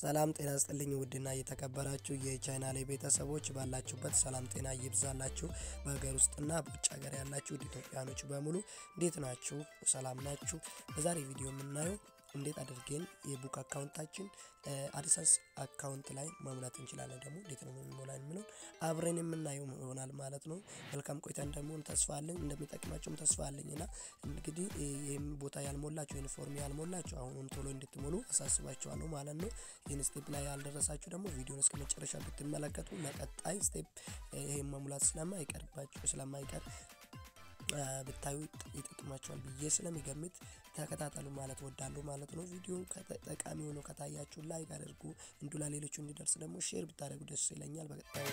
ሰላም ጤና ስጥልኝ ውድና እየተከበራችሁ የቻናሌ ቤተሰቦች ባላችሁበት ሰላም ጤና ይብዛላችሁ። በሀገር ውስጥና በውጭ ሀገር ያላችሁ ውድ ኢትዮጵያኖች በሙሉ እንዴት ናችሁ? ሰላም ናችሁ? በዛሬ ቪዲዮ የምናየው እንዴት አድርገን የቡክ አካውንታችን አድሰንስ አካውንት ላይ መሙላት እንችላለን፣ ደግሞ እንዴት ነው የምንሞላ የሚለውን አብረን የምናየው ይሆናል ማለት ነው። መልካም ቆይታ እንደሚሆን ተስፋ አለኝ፣ እንደሚጠቅማቸውም ተስፋ አለኝ እና እንግዲህ ይህም ቦታ ያልሞላችሁ ዩኒፎርም ያልሞላችሁ አሁኑን ቶሎ እንድትሞሉ አሳስባችኋለሁ ማለት ነው። ይህን ስቴፕ ላይ ያልደረሳችሁ ደግሞ ቪዲዮን እስከ መጨረሻ ብትመለከቱ ለቀጣይ ስቴፕ ይህም መሙላት ስለማይቀርባችሁ ስለማይቀር ብታዩ ይጠቅማቸዋል ብዬ ስለሚገምት ተከታተሉ ማለት ወዳለሁ ማለት ነው። ቪዲዮ ጠቃሚ ሆኖ ከታያችሁ ላይክ አድርጉ፣ እንዱ ለሌሎቹ እንዲደርስ ደግሞ ሼር ብታደርጉ ደስ ይለኛል። በቀጣይ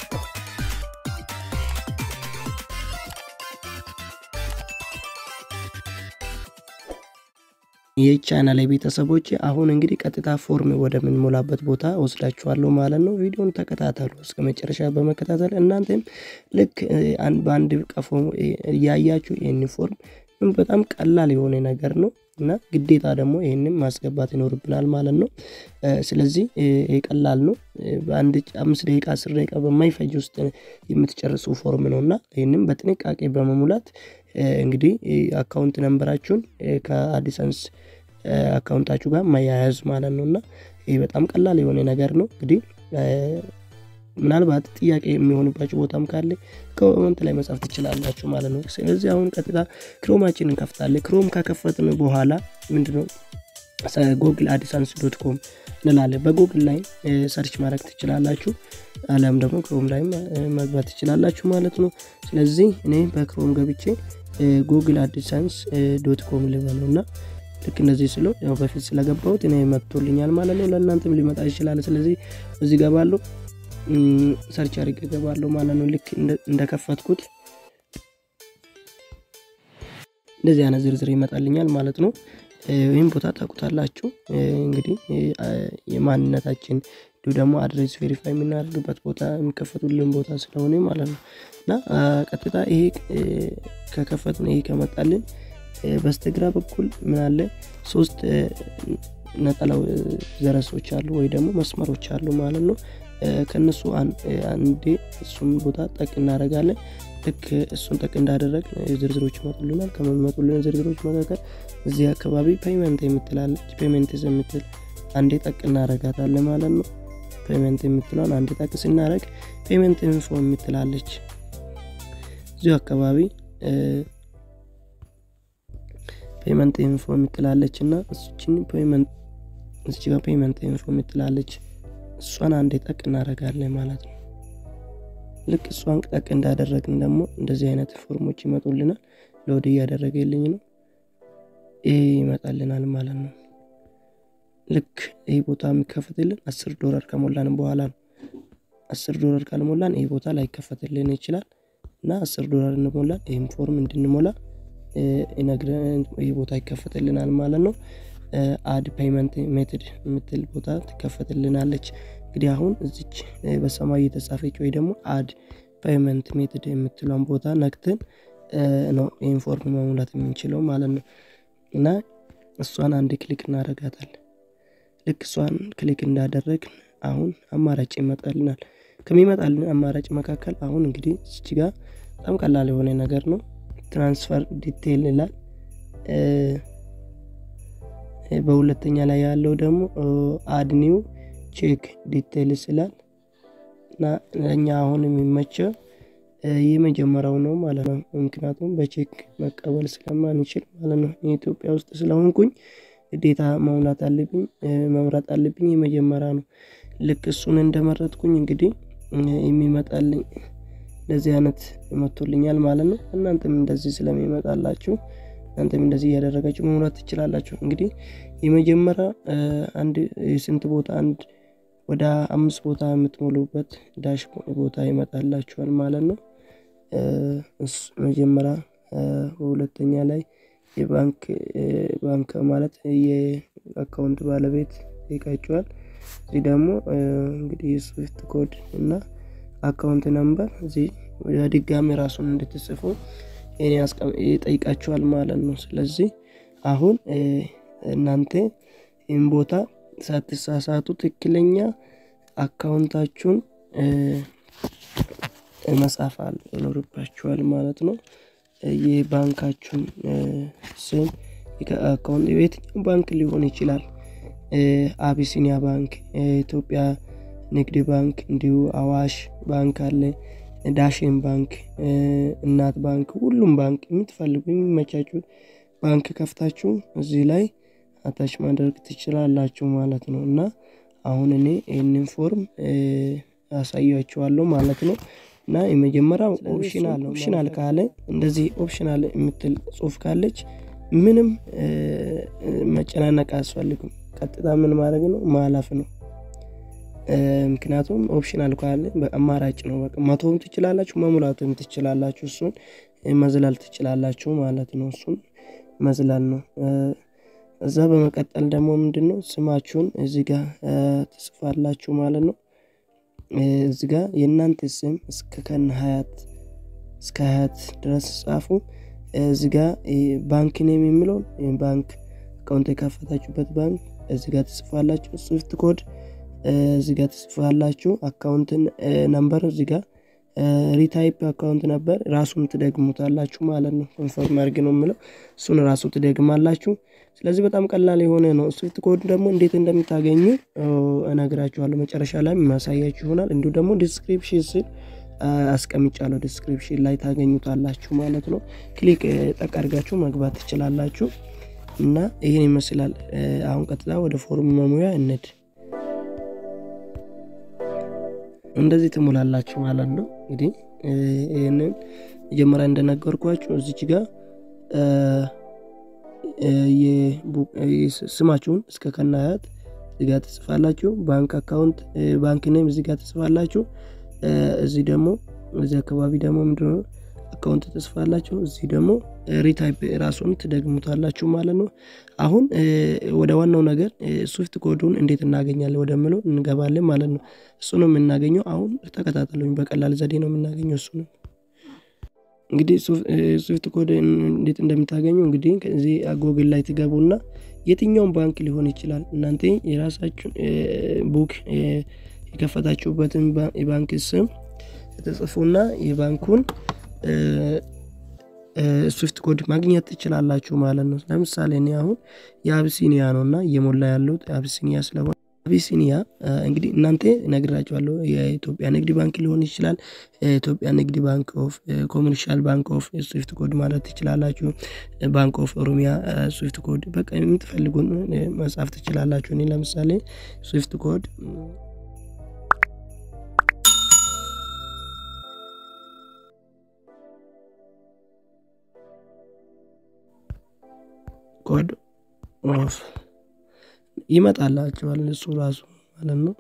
ይህ ቻናል ላይ ቤተሰቦች አሁን እንግዲህ ቀጥታ ፎርም ወደምንሞላበት ቦታ ወስዳችኋለሁ ማለት ነው። ቪዲዮን ተከታተሉ እስከ መጨረሻ በመከታተል እናንተም ልክ በአንድ ቀፎ እያያችሁ ይህን ፎርም በጣም ቀላል የሆነ ነገር ነው እና ግዴታ ደግሞ ይህንም ማስገባት ይኖርብናል ማለት ነው። ስለዚህ ቀላል ነው። በአንድ አምስት ደቂቃ አስር ደቂቃ በማይፈጅ ውስጥ የምትጨርሱ ፎርም ነው እና ይህንም በጥንቃቄ በመሙላት እንግዲህ አካውንት ነንበራችሁን ከአዲሰንስ አካውንታችሁ ጋር ማያያዝ ማለት ነው እና ይህ በጣም ቀላል የሆነ ነገር ነው። እንግዲህ ምናልባት ጥያቄ የሚሆንባችሁ ቦታም ካለ ኮመንት ላይ መጻፍ ትችላላችሁ ማለት ነው። ስለዚህ አሁን ቀጥታ ክሮማችን እንከፍታለን። ክሮም ከከፈትን በኋላ ምንድነው ጎግል አዲሳንስ ዶት ኮም እንላለን። በጎግል ላይ ሰርች ማድረግ ትችላላችሁ፣ አሊያም ደግሞ ክሮም ላይ መግባት ትችላላችሁ ማለት ነው። ስለዚህ እኔ በክሮም ገብቼ ጉግል አዲሳንስ ዶት ኮም ልበለው እና ልክ እንደዚህ ስለው ያው በፊት ስለገባሁት እኔ መጥቶልኛል ማለት ነው። ለእናንተም ሊመጣ ይችላል። ስለዚህ እዚህ ገባለሁ፣ ሰርች አድርጌ ገባለሁ ማለት ነው። ልክ እንደከፈትኩት እንደዚህ አይነት ዝርዝር ይመጣልኛል ማለት ነው። ይህም ቦታ ታውቁታላችሁ እንግዲህ የማንነታችን እንዲሁ ደግሞ አድሬስ ቬሪፋይ የምናደርግበት ቦታ የሚከፈቱልን ቦታ ስለሆነ ማለት ነው እና ቀጥታ ይሄ ከከፈትን ይሄ ከመጣልን በስተግራ በኩል ምን አለ ሶስት ነጠላው ዘረሶች አሉ ወይ ደግሞ መስመሮች አሉ ማለት ነው። ከነሱ አንዴ እሱን ቦታ ጠቅ እናደርጋለን። ልክ እሱን ጠቅ እንዳደረግ ዝርዝሮች ይመጡልናል። ከሚመጡልን ዝርዝሮች መካከል እዚህ አካባቢ ፔይመንት የምትላለች ፔይመንት የምትል አንዴ ጠቅ እናደርጋታለን ማለት ነው። ፔይመንት የምትለውን አንዴ ጠቅ ስናደርግ ፔይመንት ኢንፎ የምትላለች እዚሁ አካባቢ ፔይመንት ኢንፎ የምትላለች እና እሱችን ፔይመንት እዚህ ጋር ፔይመንት ኢንፎ የምትላለች እሷን አንዴ ጠቅ እናደርጋለን ማለት ነው። ልክ እሷን ጠቅ እንዳደረግን ደግሞ እንደዚህ አይነት ፎርሞች ይመጡልናል። ሎድ እያደረገልኝ ነው። ይሄ ይመጣልናል ማለት ነው። ልክ ይህ ቦታ የሚከፈትልን አስር ዶላር ከሞላን በኋላ ነው። አስር ዶላር ካልሞላን ይህ ቦታ ላይከፈትልን ይችላል እና አስር ዶላር እንሞላን ይህም ፎርም እንድንሞላ ይነግረን ይህ ቦታ ይከፈትልናል ማለት ነው። አድ ፔይመንት ሜትድ የምትል ቦታ ትከፈትልናለች። እንግዲህ አሁን እዚች በሰማይ የተጻፈች ወይ ደግሞ አድ ፔይመንት ሜትድ የምትለውን ቦታ ነክትን ነው ይህን ፎርም መሙላት የምንችለው ማለት ነው እና እሷን አንድ ክሊክ እናደርጋታለን። ልክ እሷን ክሊክ እንዳደረግ አሁን አማራጭ ይመጣልናል። ከሚመጣልን አማራጭ መካከል አሁን እንግዲህ እዚች ጋር በጣም ቀላል የሆነ ነገር ነው። ትራንስፈር ዲቴይል ይላል። በሁለተኛ ላይ ያለው ደግሞ አድኒው ቼክ ዲቴይልስ ይላል እና ለእኛ አሁን የሚመቸው የመጀመሪያው ነው ማለት ነው። ምክንያቱም በቼክ መቀበል ስለማንችል ማለት ነው። የኢትዮጵያ ውስጥ ስለሆንኩኝ ግዴታ መሙላት አለብኝ መምረጥ አለብኝ። የመጀመሪያ ነው። ልክ እሱን እንደመረጥኩኝ እንግዲህ የሚመጣልኝ እንደዚህ አይነት መጥቶልኛል ማለት ነው። እናንተም እንደዚህ ስለሚመጣላችሁ እናንተም እንደዚህ እያደረጋችሁ መሙላት ትችላላችሁ። እንግዲህ የመጀመሪያ አንድ የስንት ቦታ አንድ ወደ አምስት ቦታ የምትሞሉበት ዳሽ ቦታ ይመጣላችኋል ማለት ነው። መጀመሪያ በሁለተኛ ላይ የባንክ ባንክ ማለት የአካውንት ባለቤት ይቃችኋል። እዚህ ደግሞ እንግዲህ የስዊፍት ኮድ እና አካውንት ነምበር እዚህ ድጋሚ ራሱን እንድትጽፉ ይጠይቃችኋል ማለት ነው። ስለዚህ አሁን እናንተ ይህን ቦታ ሳትሳሳቱ ትክክለኛ አካውንታችሁን መጻፍ ይኖርባችኋል ማለት ነው። የባንካችሁን ስም አካውንት የትኛው ባንክ ሊሆን ይችላል። አቢሲኒያ ባንክ፣ ኢትዮጵያ ንግድ ባንክ፣ እንዲሁ አዋሽ ባንክ አለ፣ ዳሽን ባንክ፣ እናት ባንክ፣ ሁሉም ባንክ የምትፈልጉ የሚመቻችሁ ባንክ ከፍታችሁ እዚህ ላይ አታች ማድረግ ትችላላችሁ ማለት ነው። እና አሁን እኔ ይህንን ፎርም ያሳያችኋለሁ ማለት ነው። እና የመጀመሪያው ኦፕሽናል ኦፕሽናል ካለ እንደዚህ ኦፕሽናል የምትል ጽሁፍ ካለች ምንም መጨናነቅ አያስፈልግም። ቀጥታ ምን ማድረግ ነው ማለፍ ነው። ምክንያቱም ኦፕሽናል ካለ አማራጭ ነው። በቃ መተውም ትችላላችሁ፣ መሙላትም ትችላላችሁ። እሱን መዝላል ትችላላችሁ ማለት ነው። እሱን መዝላል ነው። እዛ በመቀጠል ደግሞ ምንድን ነው ስማችሁን እዚህ ጋር ትጽፋላችሁ ማለት ነው። እዚህ ጋር የእናንተ ስም እስከ ከነ ሀያት እስከ ሀያት ድረስ ጻፉ። እዚህ ጋር ባንክ ኔም የሚለውን ባንክ አካውንት የከፈታችሁበት ባንክ እዚህ ጋር ትጽፋላችሁ። ስዊፍት ኮድ እዚህ ጋር ትጽፋላችሁ። አካውንትን ነምበር እዚህ ጋር ሪታይፕ አካውንት ነበር ራሱን ትደግሙታላችሁ ማለት ነው። ኮንፈርም አድርግ ነው የምለው እሱን ራሱ ትደግማላችሁ። ስለዚህ በጣም ቀላል የሆነ ነው። ስዊፍት ኮድ ደግሞ እንዴት እንደምታገኙ እነግራችኋለሁ መጨረሻ ላይ የሚያሳያችሁ ይሆናል። እንዲሁ ደግሞ ዲስክሪፕሽን ስል አስቀምጫለሁ ዲስክሪፕሽን ላይ ታገኙታላችሁ ማለት ነው። ክሊክ ጠቅ አድርጋችሁ መግባት ትችላላችሁ። እና ይህን ይመስላል። አሁን ቀጥታ ወደ ፎርም መሙያ እንድ እንደዚህ ትሞላላችሁ ማለት ነው። እንግዲህ ይህንን መጀመሪያ እንደነገርኳችሁ እዚች ጋር ስማችሁን እስከ ከናያት እዚጋ ትጽፋላችሁ። ባንክ አካውንት ባንክ ኔም እዚጋ ትጽፋላችሁ። እዚህ ደግሞ እዚህ አካባቢ ደግሞ ምንድነው አካውንት ትጽፋላችሁ። እዚህ ደግሞ ሪታይፕ ራሱን ትደግሙታላችሁ ማለት ነው። አሁን ወደ ዋናው ነገር ስዊፍት ኮዱን እንዴት እናገኛለን ወደምለው እንገባለን ማለት ነው። እሱ ነው የምናገኘው። አሁን ተከታተሉኝ። በቀላል ዘዴ ነው የምናገኘው እሱ ነው። እንግዲህ ስዊፍት ኮድ እንዴት እንደምታገኙ እንግዲህ ከዚህ ጎግል ላይ ትገቡና የትኛውን ባንክ ሊሆን ይችላል እናንተ የራሳችሁን ቡክ የከፈታችሁበትን የባንክ ስም ተጽፉና የባንኩን ስዊፍት ኮድ ማግኘት ትችላላችሁ ማለት ነው። ለምሳሌ እኔ አሁን የአብሲኒያ ነው እና እየሞላ ያለሁት አብሲኒያ ስለሆነ አቢሲኒያ እንግዲህ እናንተ እነግራችኋለሁ። የኢትዮጵያ ንግድ ባንክ ሊሆን ይችላል። ኢትዮጵያ ንግድ ባንክ ኦፍ ኮመርሻል ባንክ ኦፍ ስዊፍት ኮድ ማለት ትችላላችሁ። ባንክ ኦፍ ኦሮሚያ ስዊፍት ኮድ በቃ የምትፈልጉን መጻፍ ትችላላችሁ። እኔ ለምሳሌ ስዊፍት ኮድ ኮድ ኦፍ ይመጣላችኋል እሱ ራሱ ማለት ነው።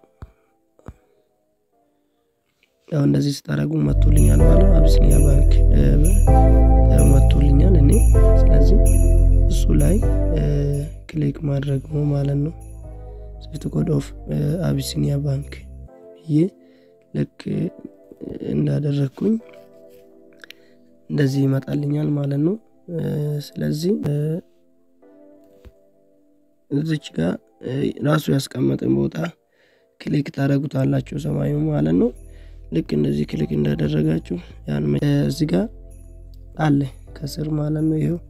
ያው እንደዚህ ስታደርጉ መጥቶልኛል ማለት ነው። አቢሲኒያ ባንክ መጥቶልኛል እኔ ስለዚህ እሱ ላይ ክሊክ ማድረግ ነው ማለት ነው። ስዊፍት ኮድ ኦፍ አቢሲኒያ ባንክ ብዬ ልክ እንዳደረግኩኝ እንደዚህ ይመጣልኛል ማለት ነው። ስለዚህ እዚች ጋር ራሱ ያስቀመጠን ቦታ ክሊክ ታደረጉታላችሁ ሰማዩ ማለት ነው። ልክ እንደዚህ ክሊክ እንዳደረጋችሁ ያን እዚህ ጋር አለ ከስር ማለት ነው። ይኸው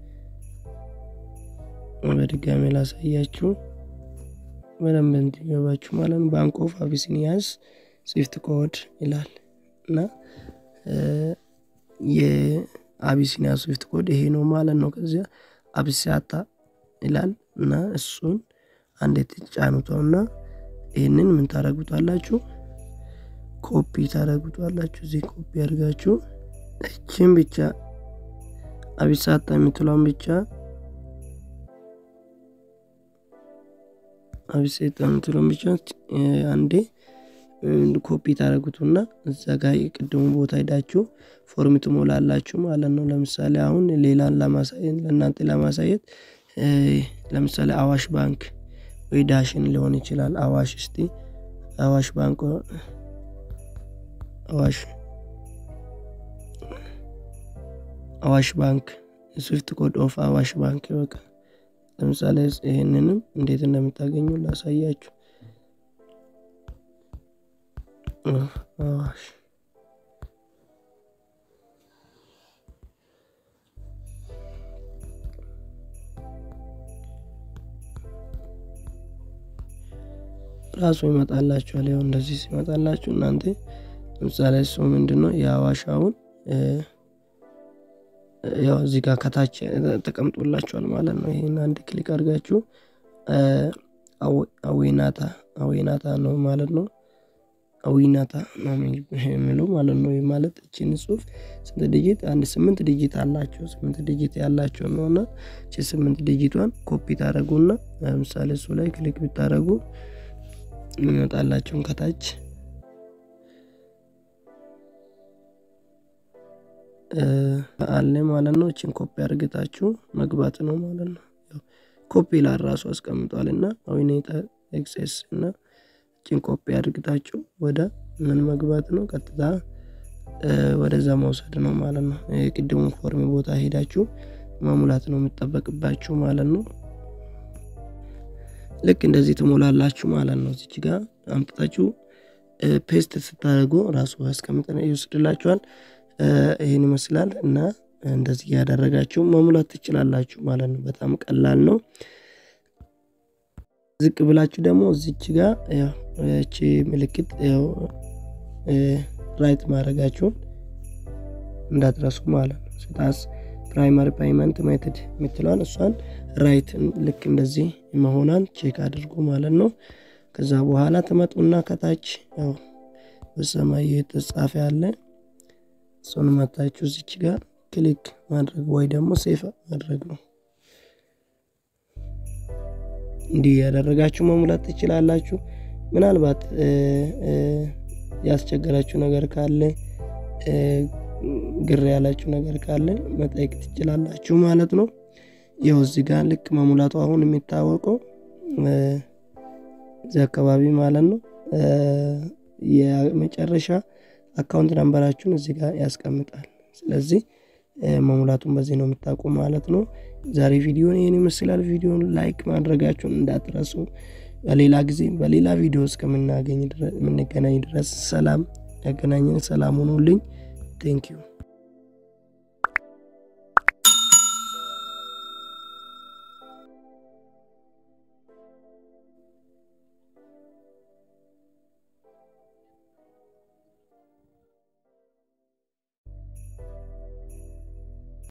በድጋሚ ላሳያችሁ በደንብ እንዲገባችሁ ማለት ነው። ባንክ ኦፍ አቢሲኒያስ ስዊፍት ኮድ ይላል እና የአቢሲኒያ ስዊፍት ኮድ ይሄ ነው ማለት ነው። ከዚያ አቢሲያታ ይላል እና እሱን አንዴ ትጫኑተውና ይህንን ምን ታደረጉታላችሁ? ኮፒ ታደረጉታላችሁ። እዚህ ኮፒ አድርጋችሁ እችን ብቻ አቢሳታ የምትለውን ብቻ አቢሴታ የምትለውን ብቻ አንዴ ኮፒ ታደረጉትና እዛ ጋር የቅድሙ ቦታ ሄዳችሁ ፎርም ትሞላላችሁ ማለት ነው። ለምሳሌ አሁን ሌላን ለማሳየት ለእናንተ ለማሳየት ለምሳሌ አዋሽ ባንክ ወይ ዳሽን ሊሆን ይችላል። አዋሽ እስቲ አዋሽ ባንክ አዋሽ አዋሽ ባንክ ስዊፍት ኮድ ኦፍ አዋሽ ባንክ በቃ ለምሳሌ ይህንንም እንዴት እንደምታገኙ ላሳያችሁ። አዋሽ ራሱ ይመጣላችኋል። ያው እንደዚህ ሲመጣላችሁ እናንተ ለምሳሌ እሱ ምንድን ነው የአዋሻውን ያው እዚህ ጋር ከታች ተቀምጦላችኋል ማለት ነው። ይህን አንድ ክሊክ አድርጋችሁ አዌናታ አዌናታ ነው ማለት ነው። አዊናታ ነው የሚለው ማለት ነው። ይህ ማለት እችን ጽሁፍ ስንት ዲጂት? አንድ ስምንት ዲጂት አላቸው። ስምንት ዲጂት ያላቸው ነው እና እቺ ስምንት ዲጂቷን ኮፒ ታደረጉና ለምሳሌ እሱ ላይ ክሊክ ብታደረጉ የሚመጣላቸውን ከታች አለ ማለት ነው። እችን ኮፒ አድርግታችሁ መግባት ነው ማለት ነው። ኮፒ ላይ ራሱ አስቀምጧል እና አዊኔታ ኤክሴስ እና እችን ኮፒ አድርግታችሁ ወደ ምን መግባት ነው? ቀጥታ ወደዛ መውሰድ ነው ማለት ነው። የቅድሙን ፎርም ቦታ ሄዳችሁ መሙላት ነው የሚጠበቅባችሁ ማለት ነው። ልክ እንደዚህ ትሞላላችሁ ማለት ነው። እዚች ጋር አምጥታችሁ ፔስት ስታደርጉ ራሱ ያስቀምጠን ይወስድላችኋል። ይህን ይመስላል እና እንደዚህ ያደረጋችሁ መሙላት ትችላላችሁ ማለት ነው። በጣም ቀላል ነው። ዝቅ ብላችሁ ደግሞ እዚች ጋር እቺ ምልክት ያው ራይት ማድረጋችሁን እንዳትረሱ ማለት ነው። ስታስ ፕራይማሪ ፓይመንት ሜትድ የምትለዋን እሷን ራይት ልክ እንደዚህ መሆኗን ቼክ አድርጉ ማለት ነው። ከዛ በኋላ ትመጡና ከታች ያው በሰማይ የተጻፈ ያለ እሱን መታችሁ እዚች ጋር ክሊክ ማድረግ ወይ ደግሞ ሴፍ ማድረግ ነው። እንዲህ ያደረጋችሁ መሙላት ትችላላችሁ። ምናልባት ያስቸገራችሁ ነገር ካለ ግር ያላችሁ ነገር ካለ መጠየቅ ትችላላችሁ ማለት ነው። ያው እዚህ ጋር ልክ መሙላቱ አሁን የሚታወቀው እዚህ አካባቢ ማለት ነው። የመጨረሻ አካውንት ነንበራችሁን እዚህ ጋር ያስቀምጣል። ስለዚህ መሙላቱን በዚህ ነው የምታውቁ ማለት ነው። ዛሬ ቪዲዮን ይህን ይመስላል። ቪዲዮን ላይክ ማድረጋችሁን እንዳትረሱ። በሌላ ጊዜ በሌላ ቪዲዮ እስከምናገኝ የምንገናኝ ድረስ ሰላም ያገናኘን። ሰላም ሁኑልኝ። ቴንኪዩ